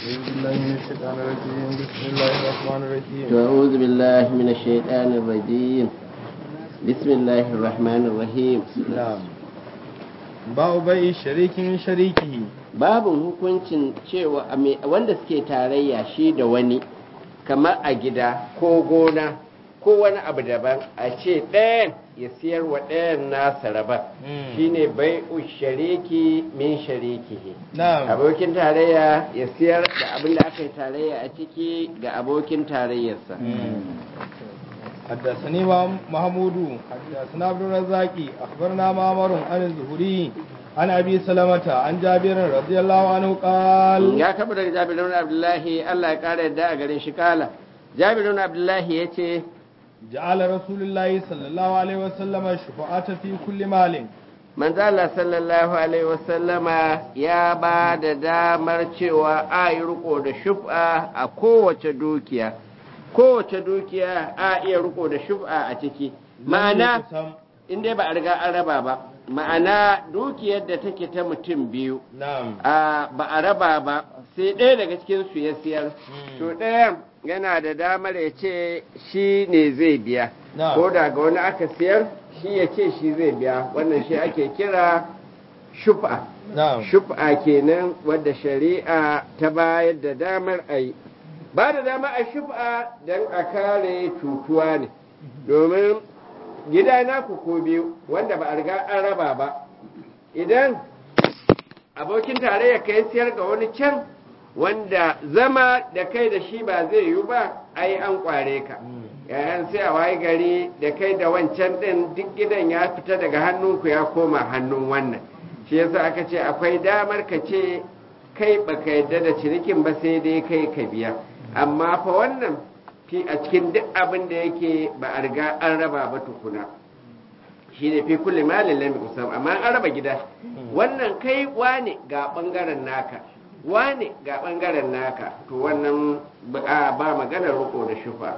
بالله من الشيطان الرجيم بسم الله الرحمن الرحيم أعوذ بالله من الشيطان الرجيم بسم الله الرحمن الرحيم نعم ba'u bai shariki min sharikihi babu hukuncin cewa a me- wanda suke tarayya shi da wani kamar a gida ko gona ko wani abu daban a ce ɗayan ya siyar wa ɗayan nasa rabar Mm. shine bai shariki min sharikihi na'am abokin tarayya ya siyar da abin da aka yi tarayya a ciki ga abokin tarayyarsa حدثني محمود حدثنا عبد الرزاق اخبرنا معمر عن الزهري عن ابي سلمة عن جابر رضي الله عنه قال ya kaba daga jabirun abdullahi allah ya kara yadda a gare shi kala jabirun abdullahi ya ce جعل رسول الله صلى الله عليه وسلم الشفاعة في كل مال manzala sallallahu alaihi wasallama ya ba da damar cewa a yi riko da shuf'a a kowace dukiya kowace dukiya a iya riko da shuf'a a ciki ma'ana يقسم. in dai ba a riga an raba ba ma'ana dukiyar da take ta mutum biyu نعم a ba a raba ba sai ɗaya daga cikin su ya siyar Hmm. to ɗayan yana da damar ya ce shi ne zai biya Na'am. ko da ga wani aka siyar shi ya ce shi zai biya wannan shi ake kira shufa نعم shufa kenan wadda shari'a ta bayar da damar a yi ba da damar a shufa don a kare cutuwa ne domin gida naku ko biyu wanda ba a riga an raba ba idan abokin tarayya ka yi siyar ga wani can wanda zama da kai da shi ba zai yiwu ba ai an kware ka yayan sai a waye gari da kai da wancan din duk gidan ya fita daga hannunku ya koma hannun wannan shi yasa aka ce akwai damar ka ce kai baka yadda da cinikin ba sai dai kai ka biya amma fa wannan fi a cikin duk abin da yake ba a riga an raba ba tukuna shi ne fi kulle malin lam kusam amma an raba gida wannan kai wane ga bangaren naka wane ga bangaren naka to wannan ba a- ba maganar riko da shufa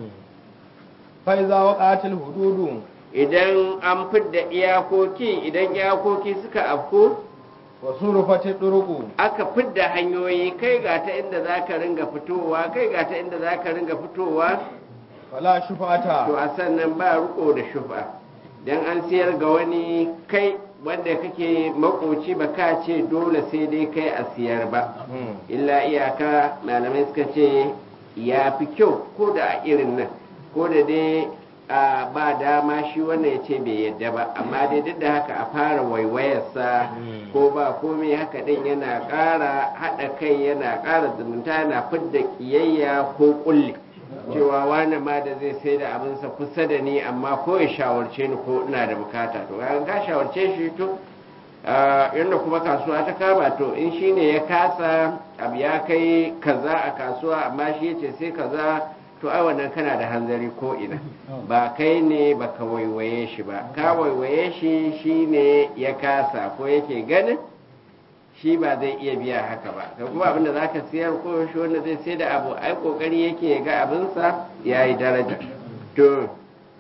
فإذا وقعت الحدود idan an fidda iyakoki idan iyakoki suka afku وصرفت الطرق aka fidda hanyoyi kai ga ta inda za ka ringa fitowa kai ga ta inda za ka ringa fitowa فلا to شفعة a sannan ba riko da shufa dan an siyar ga wani kai wanda kake makoci ba ka ce dole sai dai kai a siyar ba illa iyaka malamai suka ce ya fi kyau ko da a irin nan ko da dai a ba dama shi wannan ya ce bai yadda ba amma dai duk da haka a fara waiwayarsa Mm. ko ba komai haka din yana ƙara haɗa kai yana ƙara zumunta yana fidda ƙiyayya ko ƙulli cewa wani ma da zai sai da abinsa kusa da ni amma ko ya shawarce ni ko ina da bukata to kaga ka shawarce shi to ah, yadda kuma kasuwa ta kama to in shi ne ya kasa abu ya kai kaza a kasuwa amma shi ya ce sai kaza to ai wannan kana da hanzari ko ina ba kai ne ba ka waiwaye shi ba ka waiwaye shi shi ne ya kasa ko yake ganin shi ba zai iya biya haka ba ka kuma abinda za ka siyar ko shi wanda zai sai da abu ai kokari yake ya ga abinsa ya yi daraja to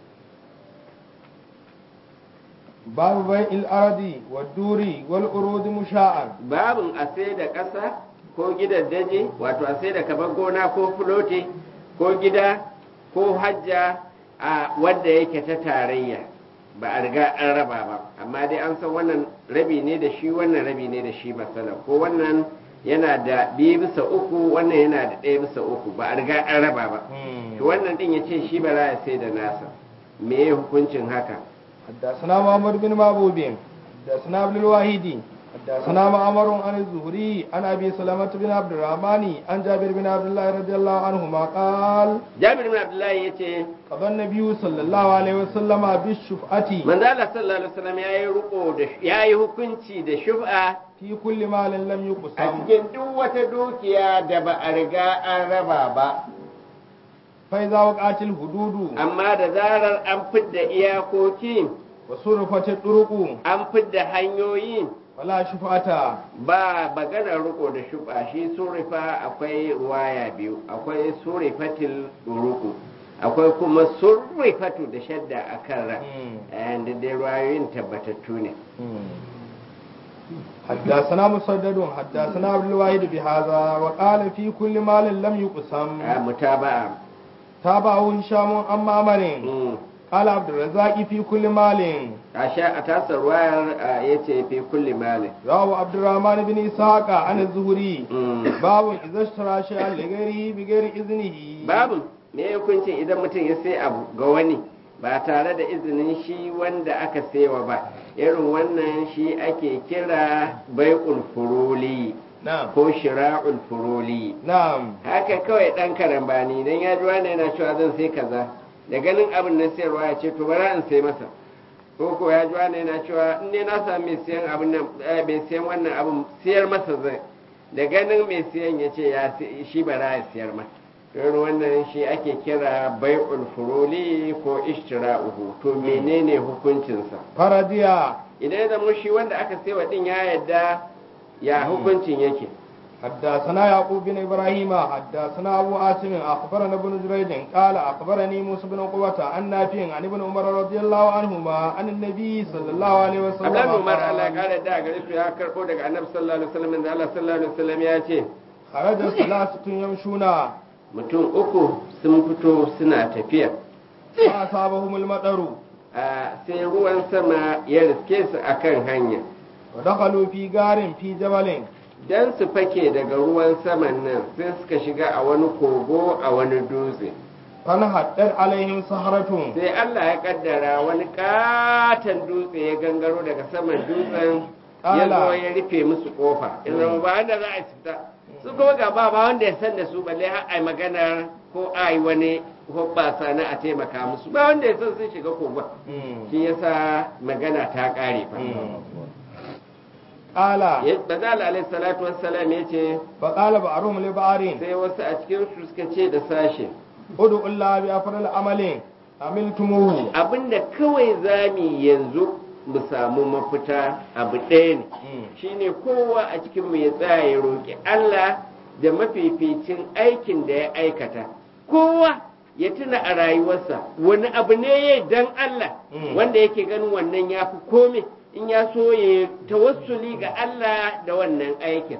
باب بيع الأرض والدور والأرود مشاعا babin a sai da ƙasa ko gidan daji wato a sai da kamar gona ko fulote ko gida ko hajja a wadda yake ta tarayya ba a riga an raba ba amma dai an san wannan rabi ne da shi wannan rabi ne da shi masala ko wannan yana da biyu bisa uku wannan yana da ɗaya bisa uku ba a riga an raba ba to wannan din ya ce shi ba za ya sai da nasa me ya hukuncin haka حدثنا محمد بن معبود حدثنا عبد الواحد حدثنا معمر عن الزهري عن ابي سلمة بن عبد الرحمن عن جابر بن عبد الله رضي الله عنهما قال jabir bin abdullahi ya ce قضى النبي صلى الله عليه وسلم بالشفعة manzo Allah sallallahu alaihi wasallam yayi riko da yayi hukunci da shub'a في كل مال لم a يقسم cikin duk wata dukiya da ba a riga an raba ba فإذا وقعت الحدود amma da zarar an fidda iyakoki وصرفت الطرق an fidda hanyoyi فلا شفعة ba maganar riko da shub'a shi surifa akwai ruwaya biyu akwai surifatil ruku akwai kuma surifatu da shadda akan ra Mm. and dai ruwayoyin tabbatattu ne حدثنا مسدد حدثنا عبد الواحد بهذا وقال في كل مال لم يقسم a mutaba'a تابعه هشام عن معمر Mm. قال عبد الرزاق في كل مال a sha a tasar wayar ya ce fi kulli malin رواه عبد الرحمن بن إسحاق عن الزهري Mm. باب إذا اشترى شيئا لغيره بغير إذنه babu me hukuncin idan mutum ya sai abu ga wani ba tare da izinin shi wanda aka saiwa ba irin wannan shi ake kira bai'ul furuli نعم ko shira'ul furuli نعم haka kawai dan karambani dan ya ji wani yana cewa zan sai kaza da ganin abin na sayarwa ya ce to bara in sai masa ko ko ya ji wani yana cewa in ne na sami mai siyan abin nan eh, mai siyan wannan abin siyar masa zai da ganin mai siyan ya ce ya si- shi bara ya siyar masa irin wannan shi ake kira bai'ul furuli ko ishtira'uhu to menene hukuncinsa فرضيا idan ya zama shi wanda aka saiwa din ya yadda ya hukuncin yake حدثنا يعقوب بن ابراهيم حدثنا ابو عاصم اخبرنا ابن جريج قال اخبرني موسى بن عقبة عن نافع عن ابن عمر رضي الله عنهما عن النبي صلى الله عليه وسلم Abdullahi Umar قال Allah ya kare da gare su ya karbo daga Annabi sallallahu alaihi wasallam da Allah sallallahu alaihi wasallam ya ce خرج ثلاثة يمشون mutum uku sun fito suna tafiya فأصابهم المطر a sai ruwan sama ya riske su akan hanya ودخلوا في غار في جبل dan su fake daga ruwan saman nan sai suka shiga a wani kogo a wani dutse فانحدر عليهم سهرة sai Allah ya kaddara wani katon dutse ya gangaro daga saman dutsen ya zo Ala. ya rufe musu kofa in zama ba wanda za a fita su kuma ga ba ba wanda ya san da su balle har ai magana ko ai wani hoɓɓasa na a taimaka musu ba wanda ya san sun shiga kogon shi yasa magana ta ƙare fa قال Ya- Bazal alaihi salatu wassalam ya ce فقال بعضهم لبعض sai wasu a cikin su suka ce da sashe ادعوا الله بأفضل عمل عملتموه abinda kawai zami yanzu mu samu mafita abu ɗaya ne shine kowa a cikin mu ya tsaya ya roƙi Allah da mafificin aikin da ya aikata kowa ya tuna a rayuwarsa wani abu ne ya dan Allah Mm. wanda yake ganin wannan ya fi kome in ya so ya tawassuli ga Allah da wannan aikin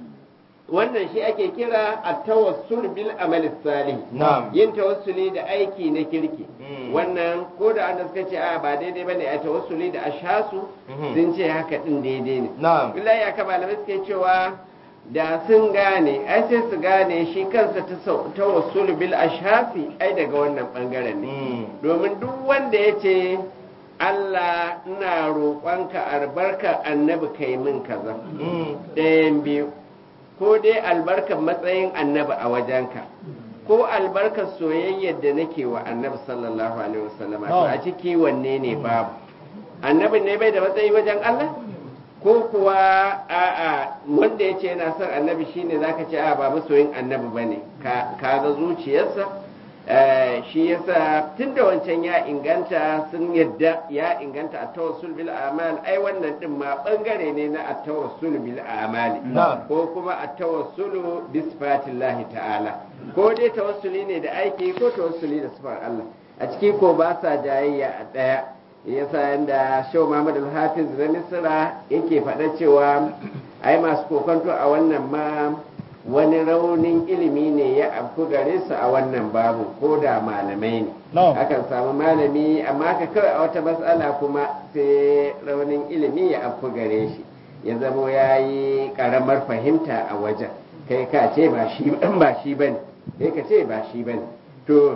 wannan shi ake kira a tawassul bil amal salih نعم yin tawassuli da aiki na kirki Mm. wannan ko da an suka ce a ba daidai bane a tawassuli da ashasu Mhm. sun ce haka din daidai ne نعم billahi aka malamai suke cewa da sun gane ai sai su gane shi kansa ta sau- tawassul bil ashasi ai daga wannan bangaren ne Mm. domin duk wanda ya ce Allah ina roƙonka albarka annabi kai min kaza Mm. ɗayan biyu ko dai albarkar matsayin annabi a wajenka ko albarkar soyayyar da nake wa annabi sallallahu alaihi wasallam to a ciki wanne ne babu annabi ne bai da matsayi wajen Allah ko kuwa a'a wanda ya ce yana son annabi shine zaka ce a ba masoyin annabi bane ka ka ga zuciyarsa Eh, shi yasa tun da wancan ya inganta sun yadda ya inganta a tawassul bil amal ai wannan din ma bangare ne na at tawassul bil amali Na'am. ko kuma at tawassulu bi sifatillahi ta'ala ko dai tawassuli ne da aiki ko tawassuli da sifar Allah a ciki ko ba sa jayayya a daya yasa yanda Shehu Muhammad al-Hafiz na Misra yake faɗa cewa ai masu kokonto a wannan ma wani raunin ilimi ne ya afku gare su a wannan babu ko da malamai ne No. akan samu malami amma ka kawai a wata matsala kuma sai raunin ilimi ya afku gare shi ya zamo ya yi karamar fahimta a wajen kai ka ce ba shi ba shi bane kai ka ce ba shi bane to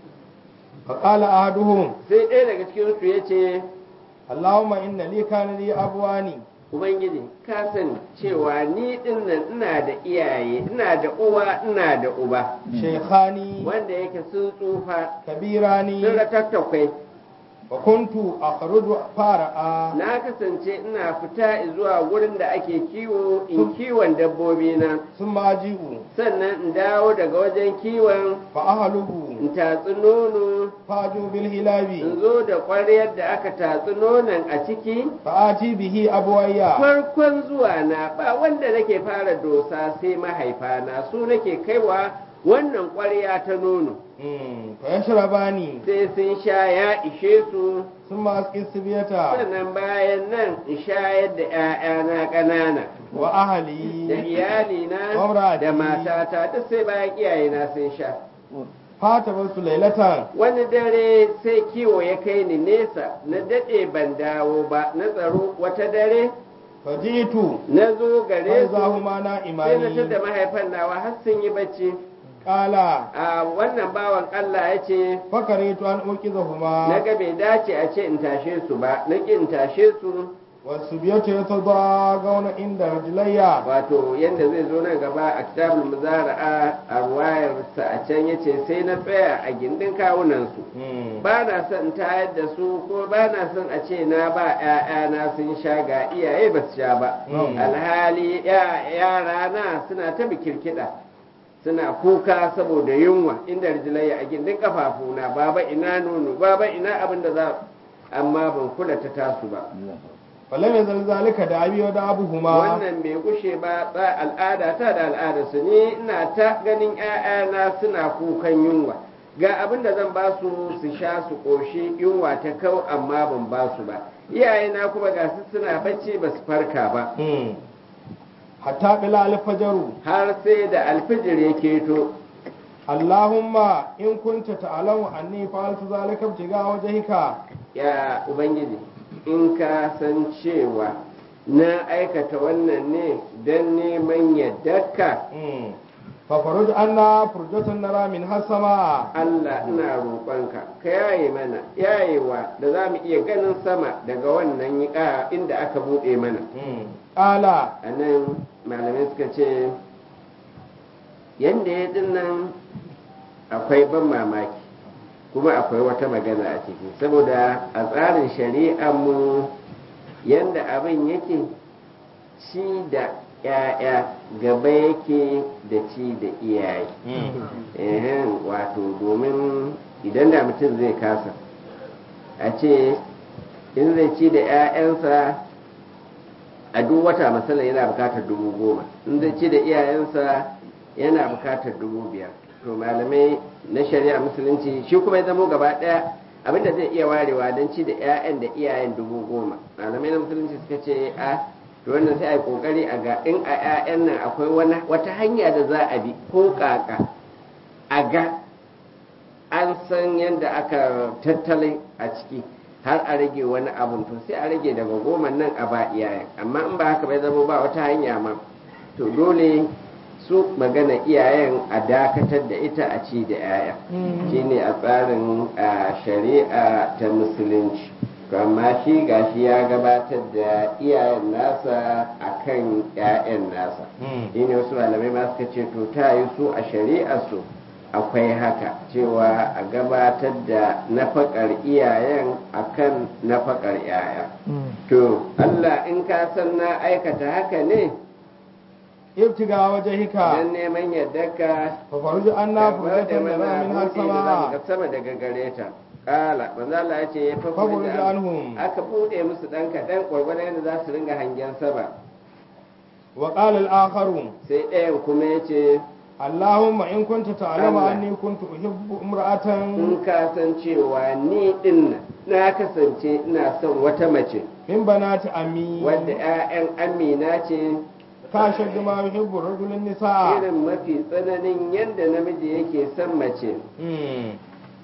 فقال أحدهم sai ɗaya daga cikin su ya ce اللهم إن لي كان لي أبواني ubangiji ka sani cewa ni dinnan ina da iyaye ina da uwa ina da uba شيخاني wanda yake sun tsufa كبيراني sun ratattakwai وكنت أخرج فارعا na kasance ina fita zuwa wurin da ake kiwo in kiwon dabbobi na ثم أجيء sannan in dawo daga wajen kiwon فأهله in tatsi nono فأجو بالهلاب in zo da ƙwaryar da aka tatsi nonon a ciki فآتي به أبويا farkon zuwa na ba wanda nake fara dosa sai mahaifana su nake kaiwa wannan ƙwarya ta nono Mm, fa yashrabani sai sun sha ya ishe su thumma asqi sibiyata sannan bayan nan in shayar da 'ya'yana ƙanana wa da ahli iyalina Wamrati. da matata duk sai bayan iyayena sun sha fata basu lailatan wani dare sai kiwo ya kai ni nesa na daɗe ban dawo ba na tsaro wata dare fajitu na zo gare fa su zahuma na sai na imani tada mahaifan nawa har sun yi bacci qala a wannan bawan Allah ya ce fakaritu an na uqidhuma ga bai dace a ce in tashe su ba na ƙi in tashe su wasubiyatu yatadagawna inda rajlayya wato yadda zai zo nan gaba a kitabul muzara'a a ruwayarsa a can yace sai na tsaya a gindin kawunan su Mm. ba na son tayar da su ko ba na son a ce na ba ‘ya'yana sun sha ga iyaye ba su sha ba Mm. alhali ya- yara na suna ta bikirkiɗa suna kuka saboda yunwa inda rijilayya a gindin kafafuna baba ina nono baba ina abin da za amma ban kula ta tasu ba falam yazal zalika da abi wa da abuhuma wannan bai kushe ba tsa al'ada ta da al'ada su ni ina ta ganin ‘ya'yana suna kukan yunwa ga abin da zan ba su su sha su ƙoshi yunwa ta kau amma ban ba su ba iyayena kuma ga su suna bacci ba su farka ba Mm. hatta bila alfajaru har sai da alfijir ya keto Allahumma in kunta ta'lamu anni fa'altu zalika ibtiga wajhika ya ubangiji in ka san cewa na aikata wannan ne don neman yaddarka mm fa faruj anna furjatan nara min hasama Allah ina roƙonka ka yaye mana yayewa da za mu iya ganin sama daga wannan yiƙa inda aka buɗe mana mm qala a nan malamai suka ce yadda ya dinnan akwai ban mamaki kuma akwai wata magana a ciki saboda a tsarin shari'ar mu yadda abin yake ci da ‘ya'ya gaba yake da ci da iyaye ehen wato domin idan da mutum zai kasa a ce in zai ci da 'ya'yansa a duk wata masala yana bukatar dubu goma in zai ci da iyayensa yana bukatar dubu biyar to malamai na shari'a musulunci shi kuma ya zamo gaba ɗaya abinda zai iya warewa don ci da 'ya'yan da iyayen dubu goma malamai na musulunci suka ce a to wannan sai a yi kokari a ga in a 'ya'yan nan akwai wata hanya da za a bi ko kaka a ga an san yadda aka tattale a ciki har a rage wani abun to sai a rage daga goma nan a ba iyayen amma in ba haka bai zama ba wata hanya ma to dole su magana iyayen a dakatar da ita a ci da 'ya'ya shine a tsarin shari'a ta musulunci amma shi gashi ya gabatar da iyayen nasa akan 'ya'yan nasa shine wasu malamai ma suka ce to ta yi su a shari'a su akwai haka cewa a gabatar da nafakar iyayen akan nafakar 'ya'ya to Allah in ka san na aikata haka ne ibtiga wajhika dan neman yaddarka fa faruj anna furjatan nara min hasama ga sama daga gare ta kala manzo Allah ya ce ya fa faruj anhum aka bude musu dan kadan gwargwadon yadda za su ringa hangen sama wa qala al-akharu sai ɗayan kuma ya ce Allahumma in kunta ta'lamu Allah. anni kuntu uhibbu imra'atan in ka san cewa ni din nan na kasance ina son wata mace min banati ammi wadda 'ya'yan amina ce ka shaddu ma yuhibbu rajulun nisaa irin mafi tsananin yadda namiji yake son mace Mm.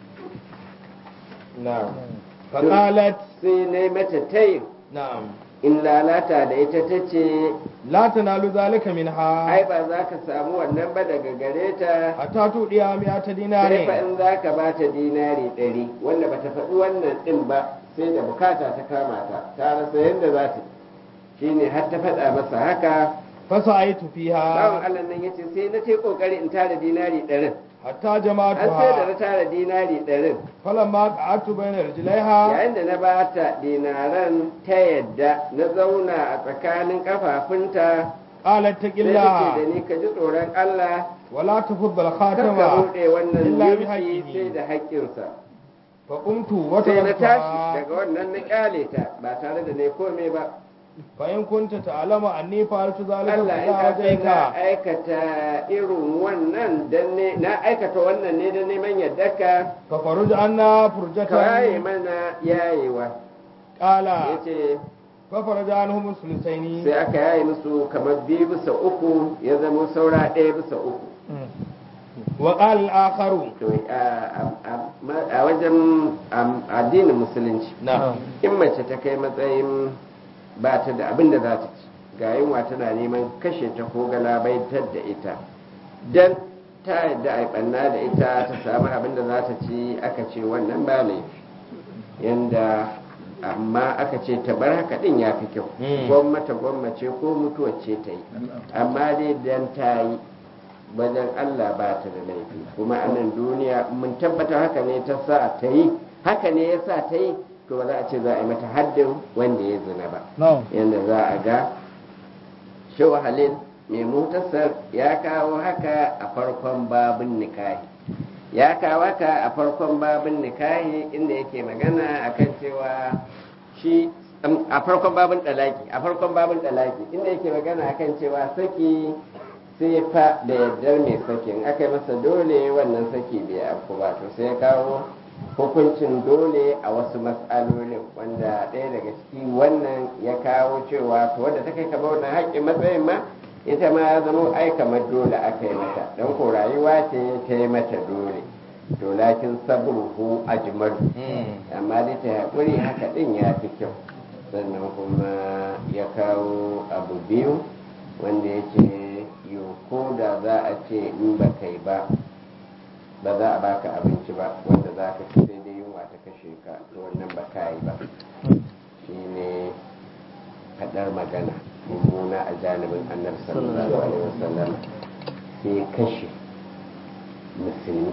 na'am fa qalat sai na yi mata tayin na'am in lalata da ita ta ce la tanalu zalika ai minha ba za ka samu wannan ba daga gare ta hatta tudiya mi'ata sai fa dinari in za ka ba ta dinari ɗari wanda ba ta faɗi wannan ɗin ba sai da bukata ta kama ta ta rasa yadda za ta shine har ta faɗa masa haka fasaitu bawan fiha Allah nan ya ce sai na ce kokari in tara dinari ɗarin hatta har sai da na jama'atuha tara dinari ɗarin falamma qa'atu bayna rijlaiha yayin da na ba ta dinaran ta yadda na zauna a tsakanin kafafunta qalat sai ta ce da taqillaha ni ka ji tsoron Allah wala tafudda kar ka al-khatama buɗe wannan illa bi yurfi haqqihi. sai da haƙƙinsa fa qumtu wa sai na tashi taraktuha daga wannan na kyale ta ba tare da ne komai ba fa in kunta ta'lama anni fa'altu zalika Allah in ila ka sai na wajhika aikata irin wannan dan ne na aikata wannan ne dan neman yadda ka fa faruj anna ka yaye furjatan mana yayewa qala yace fa faraja anhum sulusaini sai aka yaye musu kamar biyu bisa uku ya zama saura ɗaya bisa uku wa qala al-akharu to a- a a wajen am- addinin musulunci na in mace ta kai matsayin ba ta da abin da za ta ci ga yunwa tana neman kashe ta ko galabaitar da ita dan ta yadda a ɓanna da ita ta samu abin da za ta ci aka ce wannan ba laifi yanda amma aka ce ta bar haka din ya fi kyau Mm. gwamnata gwammace ko mutuwar ce ta yi amma dai dan ta yi wajen Allah ba ta da laifi kuma a nan duniya mun tabbata haka ne ta sa ta yi haka ne ya sa ta yi to ba za a ce za a yi mata haddin wanda ya zina ba no yadda za a ga shehu halil mai mutasar ya kawo haka a farkon babin nikahi ya kawo haka a farkon babin nikahi inda yake magana akan cewa shi um, a farkon babin dalaki a farkon babin dalaki inda yake magana akan cewa saki sai fa da yardar mai sakin aka yi masa dole wannan saki bai afku ba to sai ya kawo hukuncin dole a wasu matsalolin wanda ɗaya daga ciki wannan ya kawo cewa to wadda ta kai kamar wannan haƙƙin matsayin ma ita ma ya zama ai kamar dole aka yi mata don ko rayuwa ce ta yi mata dole to lakin sabruhu ajmal amma dai ta haƙuri haka ɗin ya fi kyau sannan kuma ya kawo abu biyu wanda yake ko da za a ce in ba kai ba ba za a baka abinci ba wanda za ka ci sai dai yunwa ta kashe ka to wannan ba ka yi ba shi ne faɗar magana mummuna a janibin annabi sallallahu alaihi wasallam sai kashe musulmi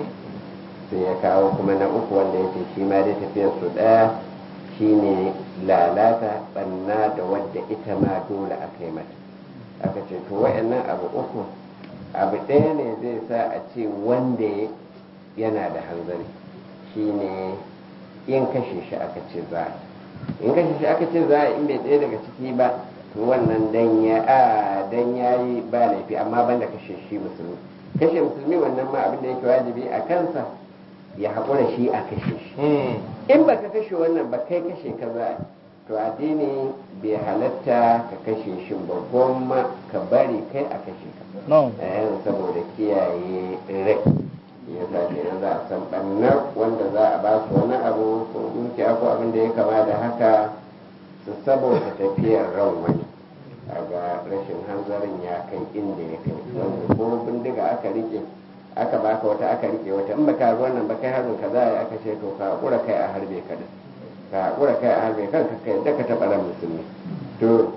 sai ya kawo kuma na uku wanda ya ce shi ma dai tafiyar su ɗaya shine lalata ɓanna da wadda ita ma dole aka yi mata aka ce to wa'annan abu uku abu ɗaya ne zai sa a ce wanda yana da hanzari shine in kashe shi aka ce za a in kashe shi aka ce za a in bai ɗaya daga ciki ba to wannan dan ya a dan yayi ba laifi amma banda kashe shi musulmi kashe musulmi wannan ma abin da yake wajibi a kansa ya haƙura shi a kashe shi in baka kashe wannan ba kai kashe ka za a to addini bai halatta ka kashe shi ba goma ka bari kai a kashe ka no eh saboda kiyaye rai ya sa kenan za a san ɓannar wanda za a ba su wani abu ko dukiya ko abin da ya kama da haka su saboda tafiyar ran wani a ga rashin hanzarin ya kai inda ya kai wanda ko bindiga aka rike aka baka wata aka rike wata in baka ruwan nan ba kai harbin ka za a yi aka ce to ka haƙura kai a harbe ka da ka haƙura kai a harbe kanka kai da ka taɓa ran musulmi to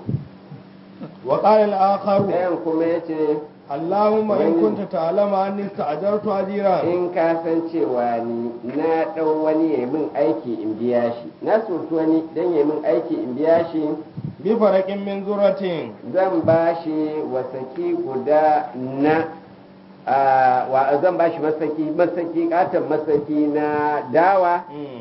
wa qala al-akharu ɗayan kuma ya ce Allahumma in kunta ta'lama anni sta'jartu ajiran in ka san cewa ni na ɗau wani ya min aiki in biya shi na soki wani don ya min aiki in biya shi bi faraqin min zuratin zan ba shi wasaki guda na a, wa zan ba shi masaki masaki katon masaki na dawa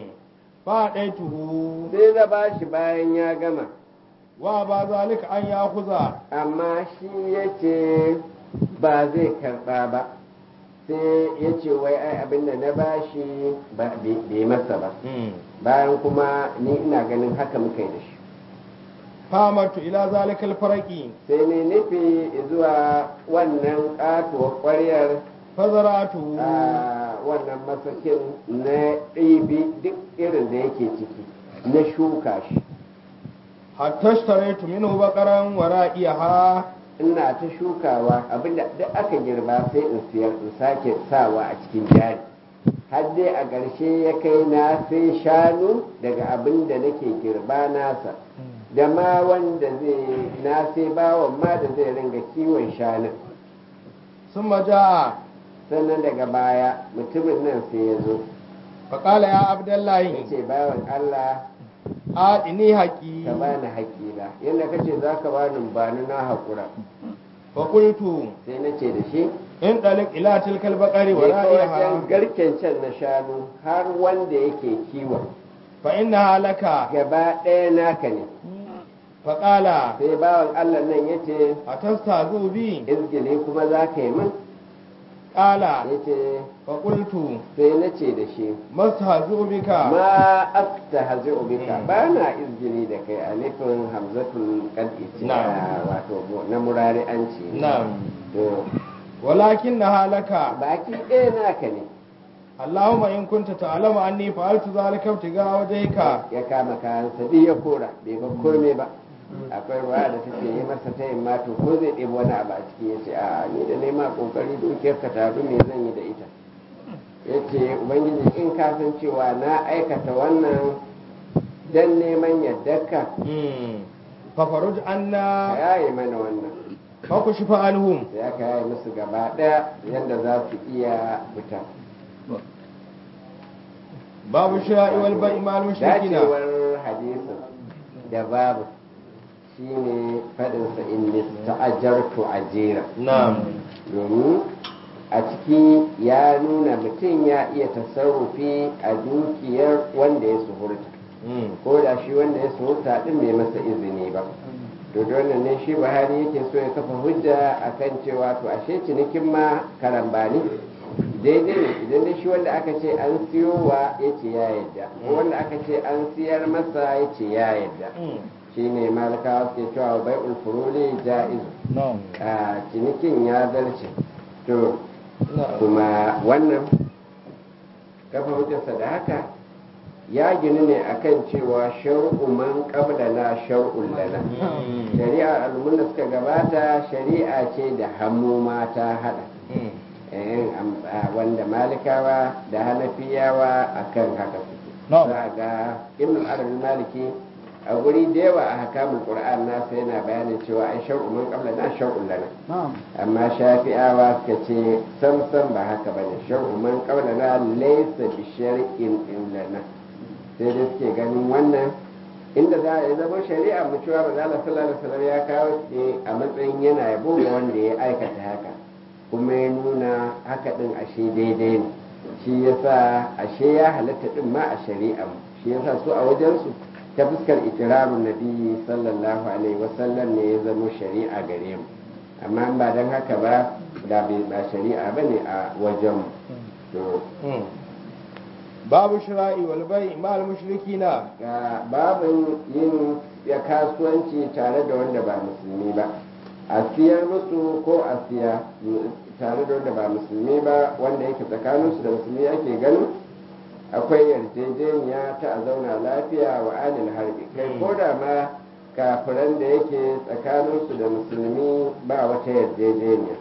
fa daituhu sai na ba shi bayan ya gama wa ba zalika an yakuza amma shi ya ce ba zai karɓa ba sai ya ce wai ai abin da na ba shi ba bai masa ba bayan kuma ni ina ganin haka muka yi da shi famatu ila zalika al-faraqi sai ne nufi zuwa wannan katuwar ƙwaryar fazaratu a wannan masakin na ɗibi duk irin da yake ciki na shuka shi hatta ishtaraitu minhu baqaran wa ra'iyaha ina ta shukawa abinda duk aka girba sai in siyar in sake sawa a cikin jari har dai a ƙarshe ya kai na sai shanu daga abin da nake girba nasa da ma wanda zai na sai bawan ma da zai ringa kiwon shanun summa jaa sannan daga baya mutumin nan sai ya zo fa qala ya ya abdullahi ce bawan Allah adini haqi ka bani haƙƙina yadda kace za ka bani bani na haƙura fa qultu sai na ce da shi in dalik ila tilka al-baqari wa je ka wajen ra'iyaha garken can na shanu har wanda yake kiwon fa innaha laka gaba ɗaya naka ne faƙala sai bawan Allah nan ya ce a tasta bi izgili kuma za ka yi min ƙala ya ce faƙultu sai na ce da shi masta bika ma asta hazi ubika ba na izgili da kai alifin hamzatul kad'i ce Na'am. wato na murari an ce na'am to walakin na halaka baki ɗaya naka ne Allahumma in kunta ta'lamu anni fa'altu zalika ibtiga wajhika ya kama kayan sadi ya kora bai ba komai ba akwai ruwa da take yi masa ta yin mato ko zai ɗebi wani abu a ciki ya ce a ni da nema kokari dukiyar ka taru me zan yi da ita ya ce ubangiji in ka san cewa na aikata wannan dan neman yardarka mm fa faruj ka anna yaye mana wannan fa kushfa anhum sai aka yaye musu gaba ɗaya yadda za su iya fita babu shira'i wal bai'i mal mushrikina dacewar hadisin da babu shine faɗinsa in ta'ajartu ajira na'am domin a ciki ya nuna mutum ya iya tasarrufi a dukiyar wanda ya suhurta mm ko da shi wanda ya suhurta din bai masa izini ba to da wannan ne shi buhari yake so ya kafa hujja akan cewa to ashe cinikin ma karambani daidai ne idan dai shi wanda aka ce an siyowa ya ce ya yadda ko wanda aka ce an siyar masa ya ce ya yadda mm shine malakawa suke cewa bai ulfuruli ja'izu na'am a cinikin ya zarce to na'am kuma wannan kafa hujjarsa da haka ya gini ne akan cewa shar'u man qablana shar'un lana Mm. shari'ar al'ummun da suka gabata shari'a ce da hannu ma ta hada mm Eh, am- a wanda malikawa da hanafiyawa akan haka suke Na'am. za a ga ibn arabi maliki a guri da yawa a hakamun qur'an nasa yana bayanin cewa ai shar'u man qablana shar'un lana amma shafi'awa suka ce sam sam ba haka ba ne shar'u man qablana laysa bi shar'in lana sai dai suke ganin wannan inda za a yi zama shari'a mu cewa ba za sallallahu alaihi wasallam ya kawo shi a matsayin yana yabo ga wanda ya aikata haka kuma ya nuna haka din ashe daidai ne shi yasa ashe ya halatta din ma a shari'a mu shi yasa su a wajensu ta fuskar ikirarun nabi sallallahu alaihi wasallam ne ya zama shari'a gare mu amma in ba don haka ba da bai ba shari'a ba ne a wajen to mm babu shira'i wal bai'i mal mushrikina ga babin yin ya kasuwanci tare da wanda ba musulmi ba a siyar musu ko a siya tare da wanda ba musulmi ba wanda yake tsakaninsu da musulmi ake ganin akwai yarjejeniya ta a zauna lafiya wa alil harbi kai ko da ma kafiran da yake tsakaninsu da musulmi ba wata yarjejeniya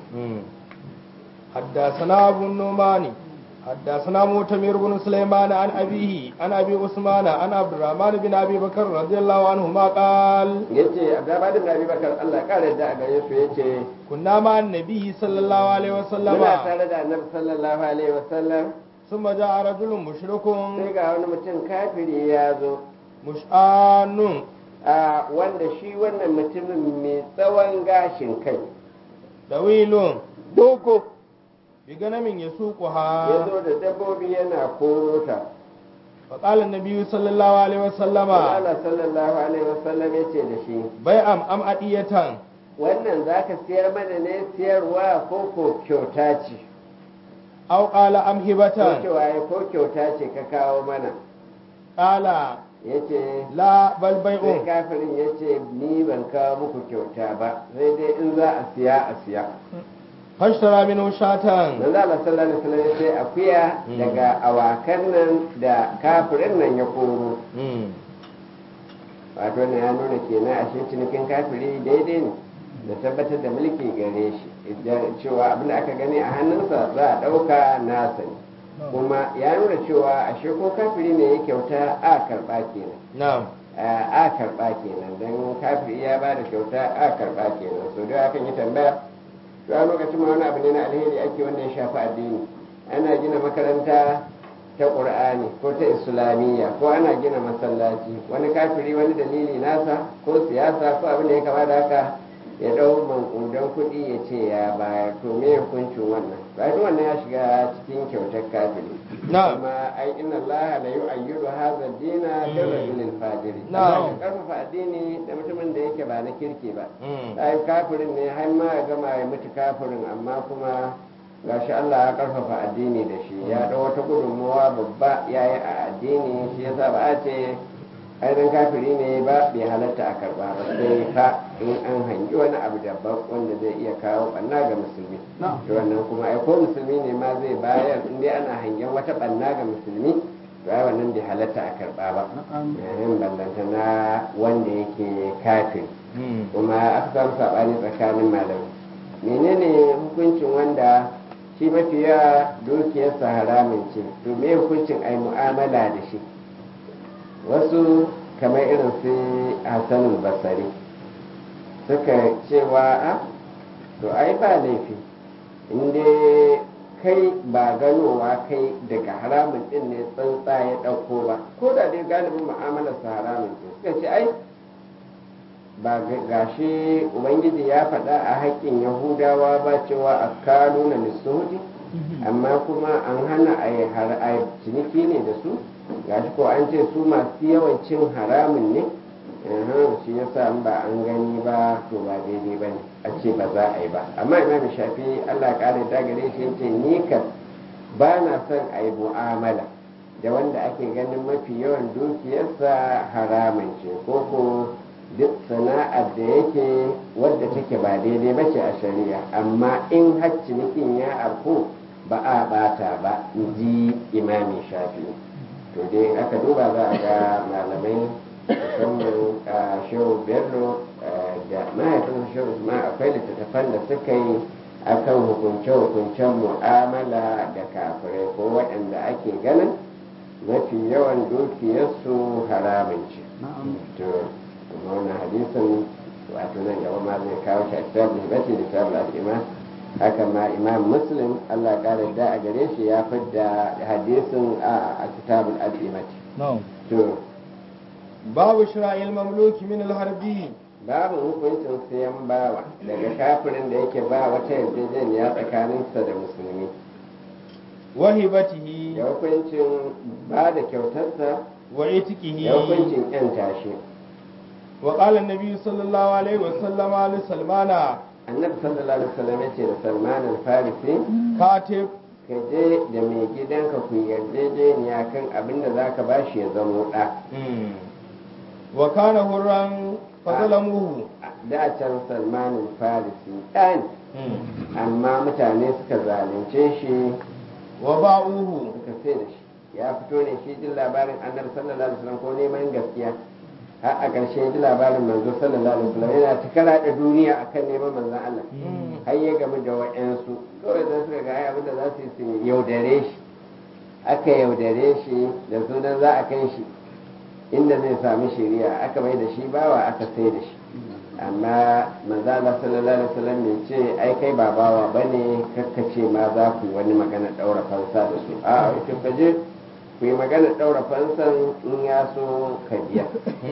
حدثنا أبو النعمان حدثنا مؤتمر بن سليمان عن أبيه عن أبي عثمان عن عبد الرحمن بن أبي بكر رضي الله عنهما قال yace abdurrahman bin abi bakar Allah ya kare da a gare su yace كنا مع النبي صلى الله عليه وسلم muna tare da annabi sallallahu alaihi wasallam ثم جاء رجل مشرك sai ga wani mutum kafiri ya zo مشآن a wanda shi wannan mutumin mai tsawon gashin kai طويل doko بغنم ya يسوقها zo da dabbobi yana korota فقال النبي صلى الله عليه وسلم Allah sallallahu alaihi wasallam yace da shi بيعم أم أدية wannan zaka siyar mana ne siyarwa ko ko kyauta ce أو قال أم ko هبة cewa ya ko kyauta ce ka kawo mana قال yace لا بل sai بيع kafirin yace ni ban kawo muku kyauta ba sai dai in za a siya a siya فاشترى منه شاة manzo Allah sallallahu alaihi wasallam sai akuya Mm. daga awakan nan da kafirin nan ya koro wato ne ya nuna kenan ashe cinikin kafiri daidai ne da tabbatar da mulki gare shi idan cewa abin da aka gani a hannunsa za a ɗauka nasa ne kuma ya nuna cewa ashe ko kafiri ne ya kyauta a karɓa kenan نعم a karɓa kenan don kafiri ya ba da kyauta a karɓa kenan so da akan yi tambaya to a lokacin ma wani abu ne na alheri ake wanda ya shafi addini ana gina makaranta ta ƙur'ani ko ta islamiyya ko ana gina masallaci wani kafiri wani dalili nasa ko siyasa ko abin da ya kama da haka ya ɗau mankudan kuɗi ya ce ya bayar to me hukuncin wannan bayan wannan ya shiga cikin kyautar kafiri Na'am. kuma ai inna Allah la yu'ayyidu hadha ad-dina bi rajulil fajiri Na'am. Allah ya karfafa addini da mutumin da yake ba na kirki ba Mm. ai kafirin ne har ma ya gama ya mutu kafirin amma kuma gashi Allah ya karfafa addini da shi ya da wata gudunmawa babba ya yi a addini shi yasa ba a ce ainihin kafiri ne ba bai halatta a karba ba sai fa in an hangi wani abu daban wanda zai iya kawo ɓanna ga musulmi to wannan kuma ai ko musulmi ne ma zai bayar in dai ana hangen wata ɓanna ga musulmi to ai wannan bai halatta a karba ba yayin ballanta na wanda yake kafiri Mm. kuma aka samu saɓani tsakanin malamai menene hukuncin wanda shi mafiya dukiyarsa haramin ce to me hukuncin ai mu'amala da shi wasu kamar irin su hassanul basari suka cewa a to ai ba laifi inda kai ba ganowa kai daga haramun din ne tsantsa ya ɗauko ba ko da dai galibin mu'amalarsa haramun ce suka ce ai ba ga- gashi ubangiji ya faɗa a haƙƙin yahudawa ba cewa a kano na nisoti amma kuma an hana a yi har- a yi ciniki ne da su gashi ko an ce su masu yawan cin haramun ne Uhum, shi yasa in ba an gani ba to ba daidai ba ne a ce ba za a yi ba amma imam shafi allah ya ƙara da gare shi yace ni kan ba na son a yi mu'amala da wanda ake ganin mafi yawan dukiyarsa haramun ce ko ko duk sana'ar da yake wadda take ba daidai ba ce a shari'a amma in har cinikin ya afku ba a bata ba in ji imami shafi to dai aka duba za a ga malamai musamman a shehu bello eh, da mahaifin shehu usman akwai littattafan da suka yi akan hukunce-hukuncen mu'amala da kafirai ko waɗanda ake ganin mafi yawan dukiyarsu haramun ce to kuma wannan hadisin wato nan gaba ma zai kawo shi a kitabul hibati da kitabul al-iman haka ma imam muslim Allah kare da a gare shi ya fidda hadisin a a kitabul al-imati No. to babu shira'il mamluki min al-harbi babu hukuncin sayan bawa daga kafirin da yake ba wata yarjejeniya tsakaninsa da musulmi wa hibatihi da hukuncin ba da kyautarsa wa itiqihi da hukuncin yan tashi wa qala an-nabi sallallahu alaihi wa sallama li salmana annabi sallallahu alaihi wasallam ya ce da salman al-farisi katib ka je da mai gidanka ku yarjejeniya kan abin da za ka bashi ya zamo ɗa Mm. wa kana hurran fazalamuhu da can salman al-farisi ɗan Mm. amma mutane suka zalunce shi wa ba'uhu suka sai da shi ya fito ne shi jin labarin annabi sallallahu alaihi wasallam ko neman gaskiya har a ƙarshe ji labarin manzo sallallahu alaihi wasallam yana ta karaɗa duniya akan neman manzon Allah Mm. har ya gamu da wa'yansu kawai da suka ga ai abin da za su yi su yaudare shi aka yaudare shi da sunan za a kai shi inda zai sami shari'a aka mai da shi bawa aka sai da shi amma manzala sallallahu alaihi wasallam bai ce ai kai ba bawa bane kakkace ma za ku yi wani magana daura fansa da su a ita ka je ku yi magana daura fansan in ya so ka biya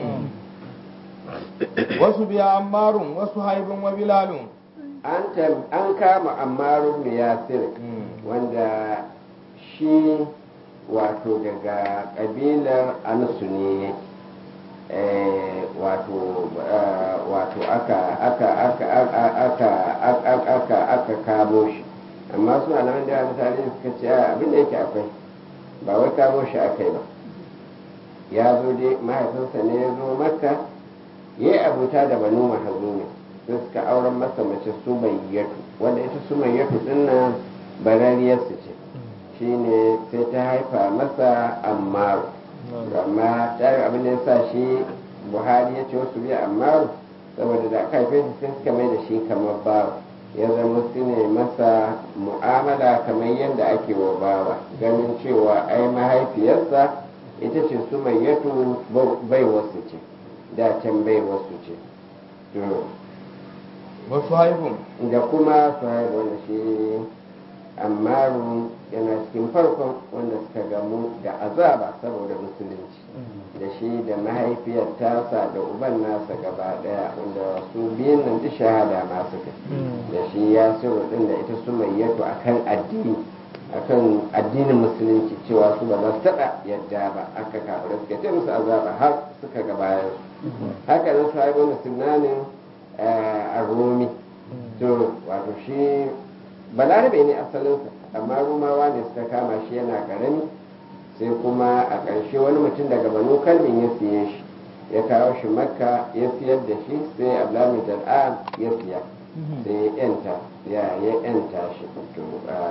wasu biya ammarun wasu haibin wa bilalun an tam- an kama ammarun yasir wanda shi wato daga kabilar ansu ne eh, wato eh, wato aka aka aka aka aka aka aka aka kamo shi amma su alaman da mutane suka ce a abin da yake akwai ba wai kamo shi akai ba ya zo dai mahaifinsa ne ya zo makka ya yi abuta da banu mahazumi sai suka auren masa mace sumayyatu wanda ita sumayyatu din nan barariyarsu ce shine sai ta haifa masa ammaru amma ta yi abin da ya sa shi buhari ya ce wasu biya ammaru saboda da aka haife shi sai suka mai da shi kamar bawa ya zama su ne masa mu'amala kamar yadda ake wa bawa ganin cewa ai mahaifiyarsa ita ce sumayyatu bai wasu ce da can bai wasu ce to wasu haibun da kuma su haihu wanda shi ammaru yana cikin farkon wanda suka gamu da azaba saboda musulunci da shi da mahaifiyar tasa da uban nasa gaba daya wanda su biyun nan duk shahada ma suka da shi ya sirru din da ita su mai yato akan addini akan addinin musulunci cewa su ba za su taɓa yadda ba aka kafirai suka ce musu azaba har suka ga bayan su haka nan su haibu musulmanin a romi to wato shi balarabe ne asalinsa amma rumawa ne suka kama shi yana karami sai kuma a ƙarshe wani mutum daga banu kalmin ya siye shi ya kawo shi makka ya siyar da shi sai ablamin jal'am ya siya sai ya yanta ya ya yanta shi to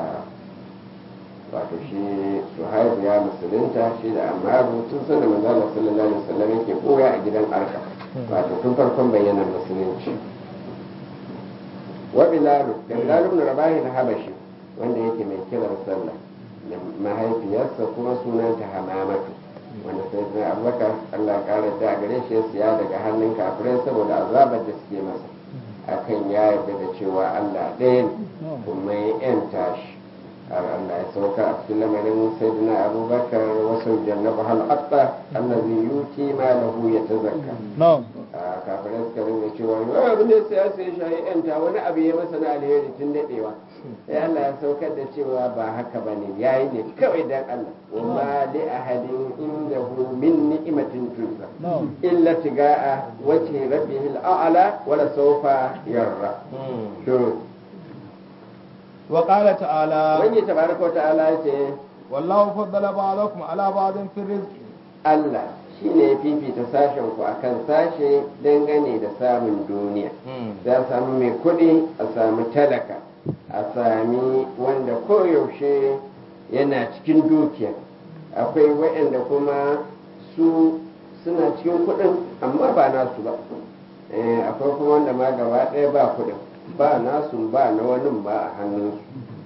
wato shi suhaibu ya musulunta shi da amaru tun sanin manzala sallallahu alaihi wasallam yake koya a gidan arka wato tun farkon bayyanar musulunci wa bilalu da bilalu ibn rabahi na habashi wanda yake mai kiran sallah da mahaifiyarsa kuma sunanta hamamatu wanda sai sai abubakar allah ya kara da gare shi ya siya daga hannun kafirai saboda azabar da suke masa akan ya yarda da cewa allah ɗaya ne kuma ya yanta shi har allah ya sauka a cikin lamarin sayyidina abubakar wasu jannabu hal hatta allazi yuti ma lahu yatazakka a kafirai suka rinka cewa wani abin da ya sai shi ya yanta wani abu ya masa na alheri tun daɗewa sai Allah ya saukar da cewa ba haka ba ne ya yi ne kawai dan Allah wa ma li ahadin indahu min ni'matin tuzza illa tiga'a wace rabbihil a'la wa la sawfa yarra to wa qala ta'ala wani tabaraka wa ta'ala ce wallahu faddala ba'dakum ala ba'din fi rizqi Allah shi ne ya fifita sashen ku akan sashe dangane da samun duniya za a samu mai kuɗi a samu talaka a sami wanda koyaushe yana cikin dukiya akwai waɗanda kuma su suna cikin kuɗin amma ba nasu ba akwai kuma wanda ma gaba ɗaya ba kuɗin ba nasu ba na wani ba a hannunsu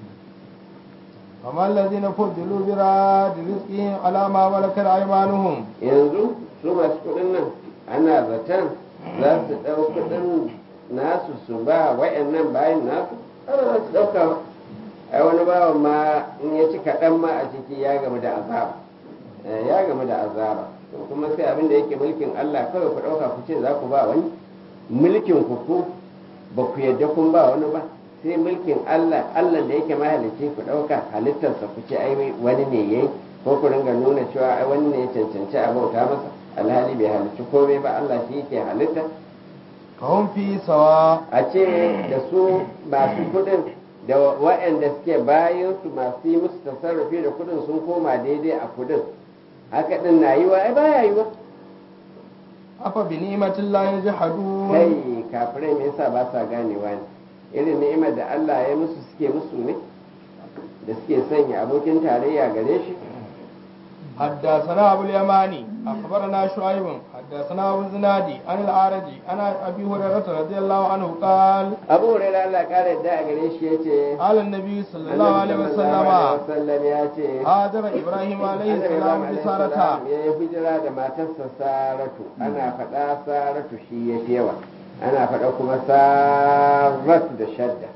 amma allazina fuddilu bi rad rizqihim ala ma malakat aymanuhum yanzu su masu kuɗin nan ana zaton za su ɗau kuɗin nasu su ba wayannan bayan nasu ana za su ɗauka ai wani bawan ma in ya ci kaɗan ma a ciki ya gamu da azaba ya gamu da azaba to kuma sai abin da yake mulkin Allah kawai ku ɗauka ku ce za ku ba wani mulkin ku ku ba ku yadda kun ba wani ba sai mulkin Allah Allah da yake mahalicci ku ɗauka halittarsa ku ce ai wani ne yayi ko ku ringa nuna cewa ai wani ne ya cancanci a bauta masa alhali bai halicci komai ba Allah shi yake halitta kahum fi sawa a ce da su masu kudin da waɗanda suke bayan su masu yi musu tasarrufi da kudin sun koma daidai a kudin haka din na yiwa ai baya yiwa afa bi ni'matin la yajhadun kai kafirai me yasa ba sa ganewa ne irin ni'imar da Allah ya musu suke musu ne da suke sanya abokin tarayya gare shi حدثنا أبو اليماني أخبرنا شعيب حدثنا أبو الزنادي عن الأعرج عن أبي هريرة رضي الله عنه قال abu hurairah Allah kare da a gare shi yace قال النبي صلى الله عليه وسلم wasallam ya ce هاجر إبراهيم عليه السلام بسارة ya yi hijira da matarsa saratu ana faɗa saratu shi ya fi yawa ana faɗa kuma saratu da shadda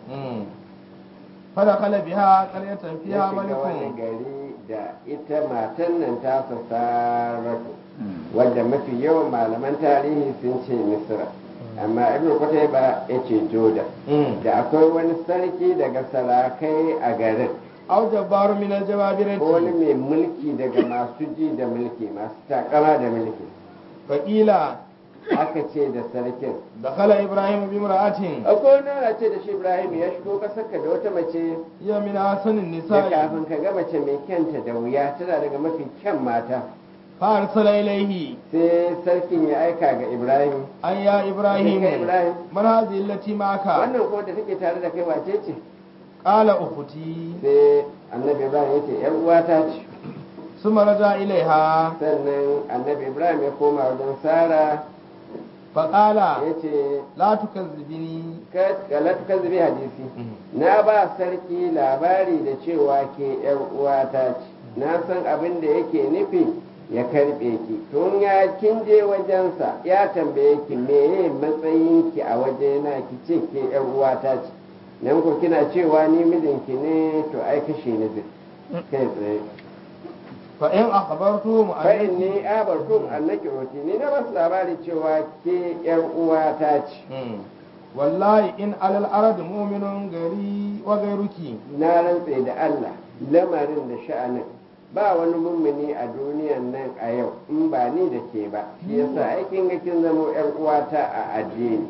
فدخل بها قرية ya فيها shiga wani ملك gari da ita matan nan tasa saratu wadda mafi yawan malaman tarihi sun ce misra amma ibn ba ya ce joda da akwai wani sarki daga sarakai a garin أو جبار من ko wani الجبابرة mai mulki daga masu ji da mulki masu takama da mulki فقيل aka ce da sarkin دخل إبراهيم بامرأة akwai wani ana ce da shi ibrahim ya shigo kasarka da wata mace هي من أحسن da النساء kafin ka ga mace mai kyanta da wuya tana daga mafi kyan mata فأرسل إليه sai sarkin ya aika ga ibrahim أن يا إبراهيم Kai Ibrahim. من هذه التي معك wannan kuma da take tare da kai wace ce قال أختي sai annabi ibrahim ya ce yar uwata ce ثم رجع إليها sannan annabi ibrahim ya koma wajen sara فقال ya ce لا تكذبني galatu kan zube hadisi na ba sarki labari da cewa ke yar uwata ce na san abin da yake nufi ya karbe ki tun ya kin je wajensa ya tambaye ki meye matsayinki a wajena ki ce ke yar uwata ce nan ko kina cewa ni mijinki ne to ai kashe ni zai kai tsaye fa in akhbartum fa inni abartum annaki uti ni na basu labari cewa ke yar uwa ta ce wallahi in alal arad mu'minun gari wa gairuki na rantse da Allah lamarin da sha'anin ba wani mummuni a duniyan nan a yau in ba ni da ke ba shi yasa aikin ga kin zama yar uwata a addini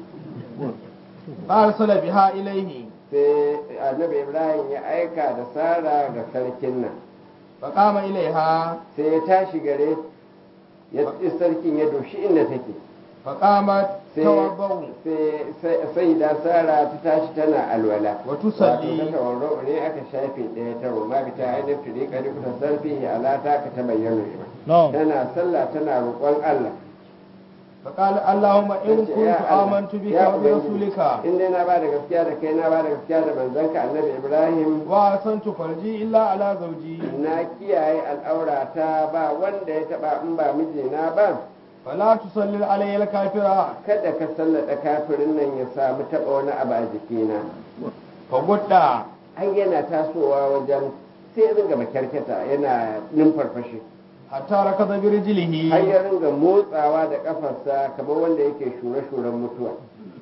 arsala biha ilaihi sai annabi ibrahim ya aika da sara ga sarkin nan fa qama ilaiha sai ya tashi gare ya sarkin ya doshi inda take fa qamat sai tawabbau sai sai da sara ta tashi tana alwala wa tusalli wato ta tawarro ne aka shafe ɗaya ta roma bi ta ainihin turi kari kuta sarfi ala ta ka ta bayyana ima no tana sallah tana roƙon Allah fa qala allahumma in Tace, "Ya kuntu Allah, amantu bika ya wa bi Ubangiji, rasulika in dai na ba da gaskiya da kai na ba da gaskiya da manzanka annabi Ibrahim wa asantu farji illa ala zawji na kiyaye al'aurata ba wanda ya taba in ba mijina ba fala tusalli alayya al-kafira kada ka sallada kafirin nan ya samu taba wani abu a jikina fa gudda ai yana tasowa wajen sai ya ringa makyarketa yana numfarfashi hatta rakada bi rijlihi har ya ringa motsawa da kafarsa kamar wanda yake shure-shuren mutuwa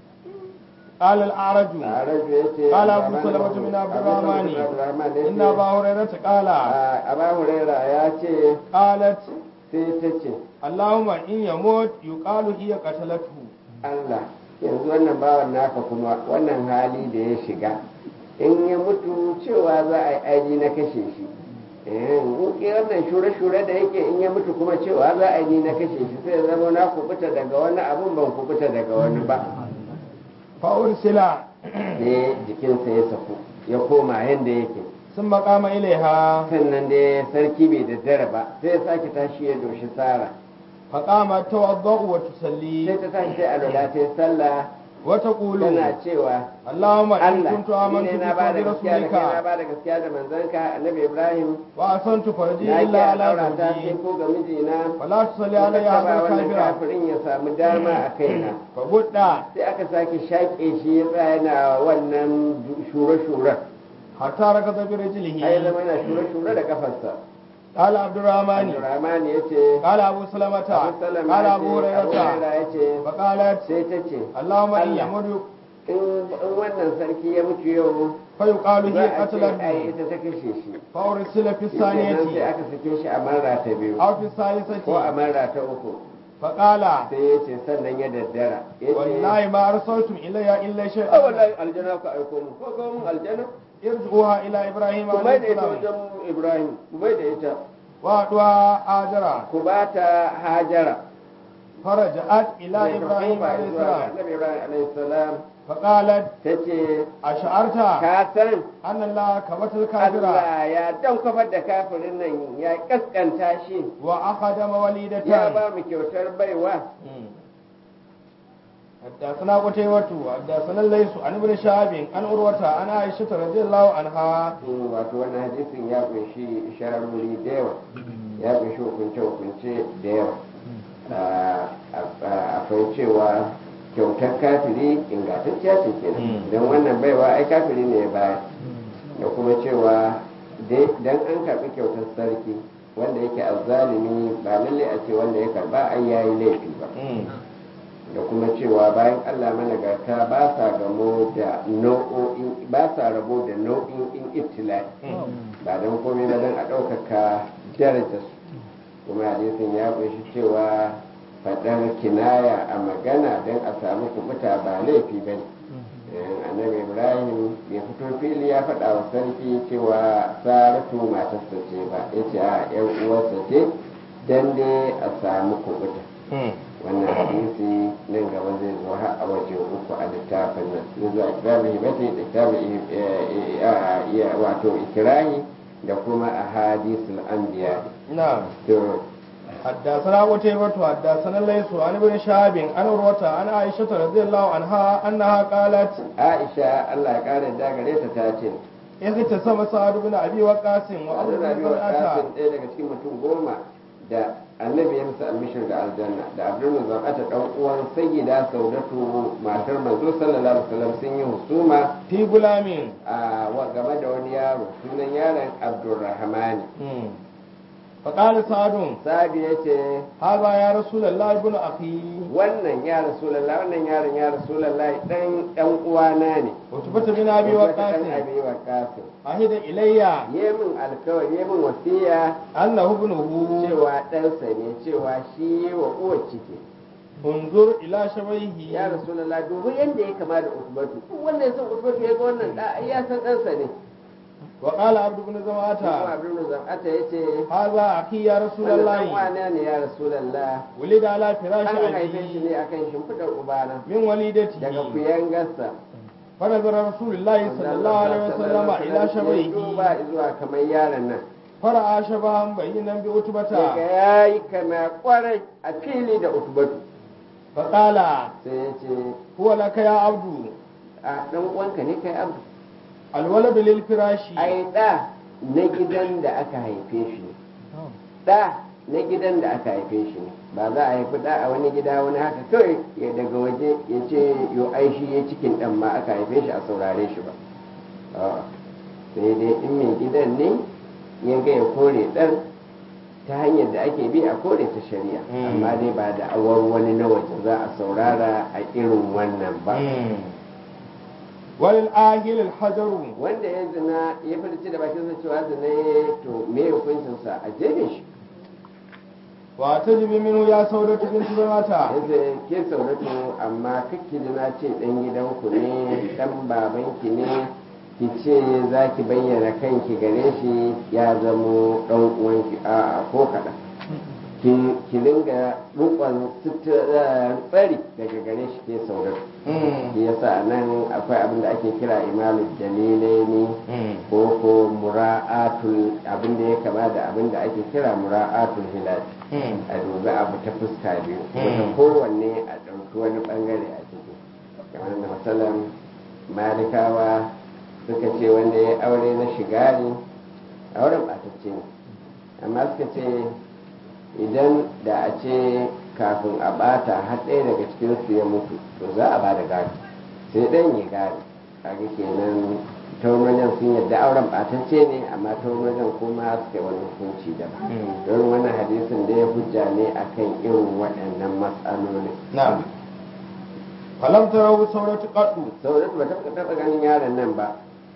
قال الأعرج a rajo ya ce قال أبو سلمة بن عبد الرحمن إن أبا هريرة قال aba huraira ya ce قالت sai ta ce اللهم إن يموت يقال هي قتلته Allah yanzu wannan bawan naka kuma wannan hali da ya shiga in ya mutu cewa za a yi aji na kashe shi Eh, in ke wannan shure-shure da yake in ya mutu kuma cewa za a yi na kashe shi sai ya zama na kubuta daga wani abun ban kubuta daga wani ba فأرسل sai jikinsa ya saku ya koma yadda yake ثم قام إليها sannan dai sarki bai daddare ba sai ya sake tashi ya doshi sara فقامت توضأ sai وتصلي ta tashi sai alwala ta yi sallah وتقول tana cewa اللهم إن Allah كنت آمنت ni ne na بك ba da gaskiya da kai na وبرسولك ba da gaskiya da manzanka annabi Ibrahim وأحسنت فرجي na إلا ki على al'aura ta sai زوجي ko ga mijina فلا تصلي ya علي ba هذا wannan الكافر kafirin ya samu dama a kaina فبدا sai aka sake shaƙe shi ya tsaya yana wannan shure-shure حتى ركض برجله har ya zama yana shure-shure da kafarsa قال عبد الرحمن Abdurrahman ya ce قال أبو سلمة Abu Salama قال ya أبو ce Abu هريرة Hurairah ya ce فقالت sai ta ce اللهم إن Allah. يمر in in wannan sarki ya mutu yau فيقال za هي a ce ai قتلته ita ta kashe shi فأرسل في kenan sai الثانية aka sake shi a marra ta biyu أو في ko a الثالثة marra ta uku فقال sai ya ce sannan ya daddara ya ce والله ما أرسلتم إلي إلا a شيئا wallahi aljana ku aiko mu ko kawo mun aljana ارجعوها إلى إبراهيم ku عليه mai da ita السلام wajen ibrahim ku mai da ita وأدعى آجرا ku ba ta hajara فرجعت إلى Sai ta إبراهيم koma عليه zuwa ga السلام annabi ibrahim alaihi salam فقالت ta ce أشعرت ka san أن الله كبت الكافر Allah ya dan kafar da kafirin nan ya kaskanta shi وأخدم ya وليدة ba mu kyautar baiwa حدثنا قتيبة حدثنا الليث عن ابن شهاب عن عروة عن عائشة رضي الله عنها Mm, wato wannan hadisin ya kunshi isharori da yawa ya kunshi hukunce-hukunce da yawa Ah, ah, akwai cewa kyautar kafiri ingantacciya ce kenan Mm. don wannan baiwa ai kafiri ne ya bayar da kuma cewa dan an karɓi kyautar sarki wanda yake azzalimi ba lalle a ce wanda ya karba ai yayi laifi ba da kuma cewa bayan Allah managarta ba sa gamo da nau'o'in ba sa rabo da nau'in ibtila'i ba don komai ba don a ɗaukaka darajar su kuma hadisin ya kunshi cewa faɗar kinaya a magana don a samu kubuta ba laifi ba ne annabi ibrahim ya fito fili ya faɗa wa sarki cewa saratu matarsa ce ba ya ce a yan uwarsa ce don dai a samu kubuta wannan hadisi nan gaba zai zo har a waje uku a littafin nan zai zo a kitabin hibati da kitabin wato ikirahi da kuma a hadisul anbiya نعم to حدثنا قتيبة حدثنا الليث عن ابن شهاب عن عروة عن عائشة رضي الله عنها أنها قالت aisha Allah ya kare da gare ta ta ce اغتسم سعد بن أبي وقاص وأبو Abdul بن Rabi wa زرعة Qasim ɗaya daga cikin mutum goma da annabi ya musu albishir da aljanna da abdul zabata dan uwan sayyida saudatu matar manzo sallallahu alaihi wasallam sun yi husuma fi gulamin a wa game da wani yaro sunan yaron abdurrahmani faƙali sadun sabi ya ce haza ya rasulallah ibn akhi wannan ya rasulallah wannan yaron ya rasulallah dan dan uwana ne utubata bin abi Wata waqas ɗan abi waqasin ahida ilayya yi min alkawari yi min wasiya annahu ibnuhu cewa ɗansa ne cewa shi yi wa uwar ciki unzur ila shabaihi ya rasulallah dubu yadda ya kama da usbatu duk wanda ya san usbatu ya ga wannan da ai ya san ɗansa ne wa qala abdu ibn kuma zamata abdul zam'ata ya ce haza akhi ya wannan ɗan rasulallah wane ne ya rasulallah wulida ala firashi an haife shi ne abi akan shimfiɗar ubana min walidati daga kuyangarsa فنظر رسول الله صلى الله عليه وسلم إلى duba شبيه zuwa kamar yaron nan فرأى شبها بينا بعتبة daga ya yi kama kwarai a fili da utubatu فقال sai ya ce هو لك يا عبد a ɗan uwanka ne kai abu الولد للفراش ai ɗa na gidan da aka haife shi ne ɗa na gidan da aka haife shi ne ba za a haifi ɗa a wani gida wani haka kawai ya daga waje ya ce yo ai shi ya cikin ɗan ma aka haife shi a saurare shi ba A'a. sai dai in mai gidan ne ya ga ya kore ɗan ta hanyar da ake bi a kore ta shari'a Mm. amma dai ba da awar wani na waje za a saurara a irin wannan ba وللآهل الحجر wanda ya zina ya furci da bakinsa cewa zina ya to me hukuncinsa a jefe shi وتجب منه يا سودة بنت زماتة yanzu ke sauratu amma kakki na ce dan gidanku ne dan babanki ne ki ce za ki bayyana kanki gare shi ya zamo dan uwanki a ko kaɗan ki ki ringa rukon tsari daga gare shi ke sauratu shi yasa nan akwai abin da ake kira imamu dalilai ne ko ko mura'atul abin da ya kama da abin da ake kira mura'atul hilali a dubi abu ta fuska biyu wata kowanne a ɗauki wani ɓangare a ciki kamar da matsalan malikawa suka ce wanda ya aure na shigari auren ɓatacce ne amma suka ce idan da a ce kafin a ɓata har ɗaya daga cikinsu ya mutu to za a ba da gado sai ɗan ya gado kaga kenan taunonin sun yadda auren ɓatacce ne amma taunonin kuma suka yi wani hukunci daban don wannan hadisin da ya hujja ne akan irin waɗannan matsaloli نعم فلم تروا سورة قط saboda ba ta taɓa ganin yaron nan ba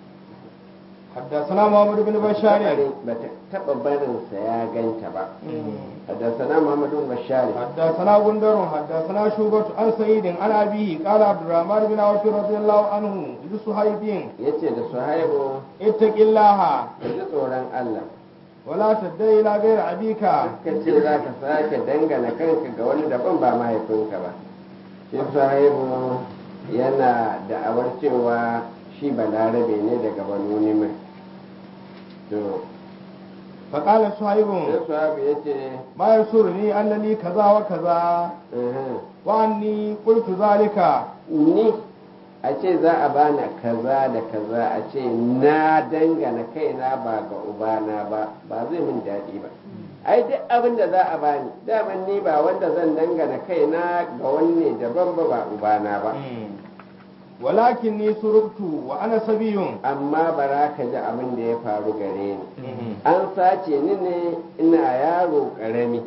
حدثنا محمد بن بشار ba ta taɓa barinsa ya ganta ba حدثنا محمد بن بشار حدثنا غندر حدثنا شوبة عن سعيد عن أبيه قال عبد الرحمن بن عوف رضي الله عنه لصهيب yace da suhaibu اتق الله ka ji tsoron Allah ولا تدعي إلى غير أبيك ka ce za ka sake dangana kanka ga wani daban ba mahaifinka ba shi sahibu yana da'awar cewa shi balarabe ne daga banu nimai to فقال صهيب sai sahibu ya ce ما يسرني أنني كذا وكذا وأني قلت ذلك ni a ce za a bani kaza da kaza a ce na dangana kaina ba ga ubana ba ba zai min daɗi ba ai duk abin da za a bani daman ni ba wanda zan dangana kaina ga wanne daban ba ba ubana ba ولكني سرقت وأنا سبي amma bara ka ji abin da ya faru gare ni an sace ni ne ina yaro ƙarami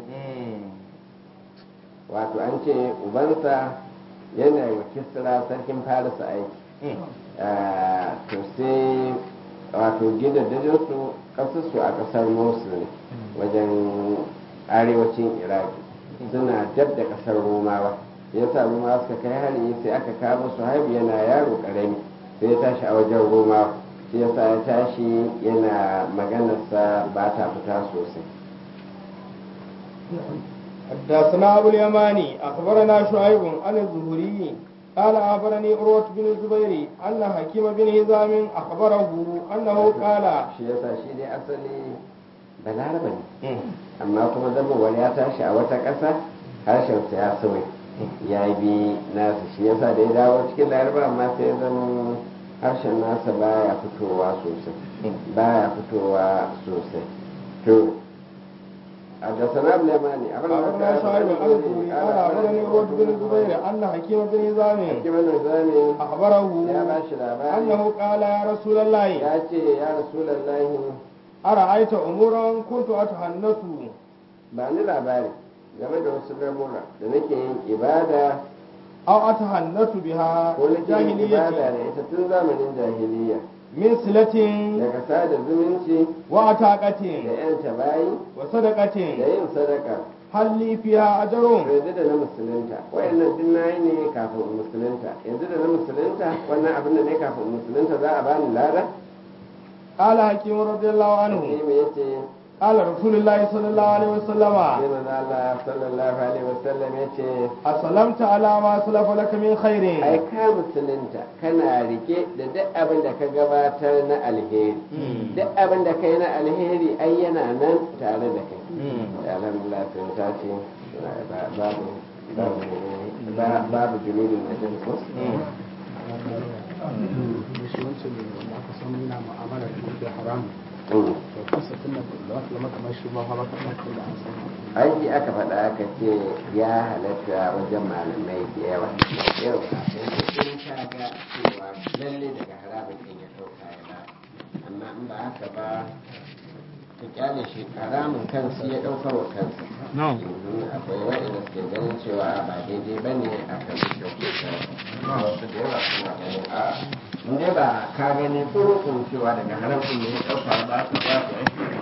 wato an ce ubansa yana yi wa kisra sarkin farisa aiki Ah, to sai wato gidajensu ƙasarsu a ƙasar mosul ne wajen arewacin iraki suna dab da ƙasar romawa ya sa romawa suka kai hari sai aka kama su haibu yana yaro ƙarami sai ya tashi a wajen romawa shi ya sa ya tashi yana maganarsa ba ta fita sosai حدثنا أبو اليماني أخبرنا شعيب عن الزهري قال أخبرني عروة بن الزبير أن حكيم بن هزام أخبره أنه قال shi ya sa shi dai asali balaraba ne amma kuma zamawar ya tashi a wata ƙasa harshensa ya sauya ya bi nasa shi yasa da ya dawo cikin laraba amma sai ya zama harshen nasa baya fitowa sosai baya fitowa sosai to حدثنا ابن يماني أخبرنا شعيب عن الزهري قال أخبرني عروة بن الزبير أن حكيم بن هزام حكيم النظامي أخبره يا باشا العبادي أنه قال يا رسول الله ya ce ya rasulallahi أرأيت أمورا كنت أتحنث ba ni labari game da wasu lamura da nake yin ibada أو أتحنث بها ko nake yin ibada da جاهلية ita tun zamanin jahiliya من صلة daga sada zumunci da وعتاقة yanta bayi da وصدقة yin sadaka هل لي فيها أجر yanzu da na musulunta wayannan duk na yi ne kafin in musulunta yanzu da na musulunta wannan abin da ne kafin in musulunta za a bani lada قال حكيم رضي الله عنه sai me yace قال رسول الله صلى الله عليه وسلم sai manzo Allah sallallahu alaihi wasallam yace أسلمت على ما سلف لك من ai خير ka musulunta kana rike da duk abin da ka gabatar na alheri duk abin da kai na alheri ai yana nan tare da kai alhamdulillah sun tashi ba- babu babu ba- babu junudin na jin ko shi wancan ne wanda aka samu yana mu'amala da kuɗi haramu Mm. to kusa tun da da aka zama kamar shi ba hawa kan da an samu aiki aka faɗa aka ce ya halatta wajen malamai da yawa yau in ka ga cewa lalle daga haramun ɗin ya ɗauka ya ba amma in ba haka ba ka kyale shi haramun kansu ya ɗaukar wa kansa Mhm, akwai waɗanda suke ganin cewa ba daidai ba ne a kan kyautuka wasu da yawa suna ganin a in dai ba ka gani kurukun cewa daga haram ɗin ne ya ɗauka ba ka ba ka